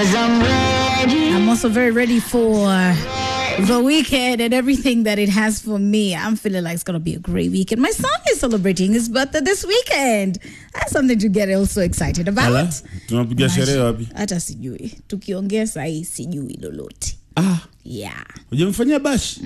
I'm also very ready for the weekend and everything that it has for me. I'm feeling like it's going to be a great weekend. My son is celebrating his birthday this weekend. That's something to get also excited Ala, about. tunapiga sherehe wapi? Hata sijui. Tukiongea sahii sijui lolote. Ah, Yeah. hujamfanyia bashi?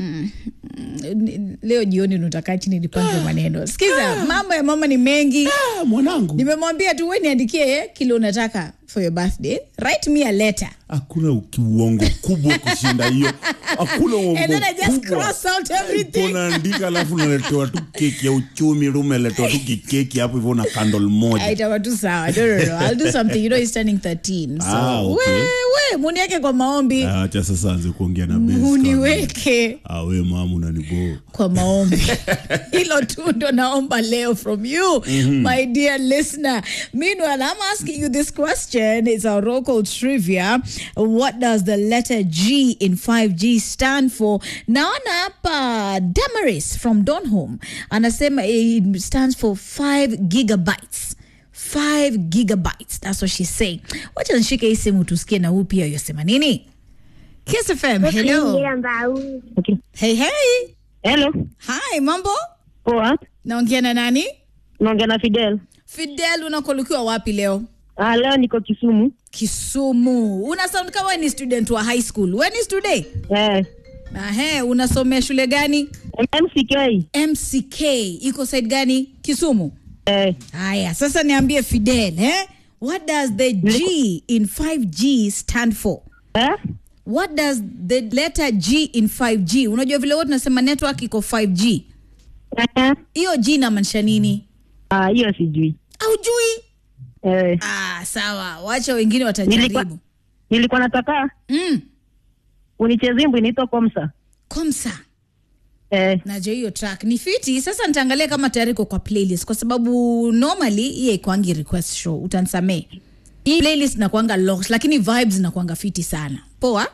N- Leo jioni nutakaa chini nipange maneno. Sikiza, mambo ya mama ni mengi. Ah, mwanangu, Nimemwambia tu wewe niandikie kile unataka for your birthday. Write me a letter. hakuna uongo kubwa kushinda hiyo. Hakuna uongo And then I just kubwa. cross out everything. Unaandika alafu unaletewa tu keki ya uchumi, rumeletewa tu kikeki hapo hivyo na candle moja. itakuwa tu sawa no, no, no. I'll do something you know he's turning 13 so Ah, okay. we, we muniweke kwa maombi Ah, Acha sasa anze kuongea na Benz kama- muniweke Ah, we mamu unaniboo. kwa maombi hilo tu ndo naomba leo from you my dear listener meanwhile i'm asking you this question it's our local trivia what does the letter g in 5g stand for naona hapa damaris from donhome anasema it stands for 5 gigabytes 5 gigabytes that's what she's saying wacha nishike hii simu tusikie na huu pia yosema nini kiss fm hello Okay. hey hey Hello. hi mambo Poa. naongea na nani Naongea na Fidel. fidel unakolukiwa wapi leo Ah, leo niko Kisumu. kisumu una sound kama we ni student wa high school we ni student Eh. ahe unasomea shule gani MCK. mck iko side gani kisumu Eh. haya sasa niambie fidel eh? what does the g in 5g stand for Eh? what does the letter g in 5g unajua vile wote tunasema network iko 5g Eh. hiyo g inamaanisha nini Ah, hiyo sijui. aujui Eh. ah, sawa wacha wengine Nilikuwa watajaribu nilikuwa nataka mm. unicheze wimbo inaitwa Komsa. komsa Eh. najua hiyo track ni fiti sasa nitaangalia kama tayari iko kwa playlist kwa sababu normally hiye ikwangi request show utansamee hii playlist nakwanga locked lakini vibes nakwanga fiti sana poa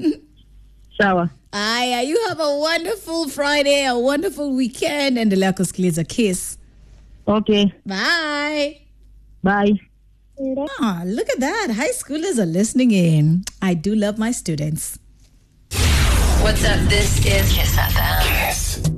Sawa. aya you have a wonderful friday a wonderful weekend endelea kusikiliza kiss Okay. bye Bye. Ah, look at that. High schoolers are listening in. I do love my students. What's up? This is Kiss FM.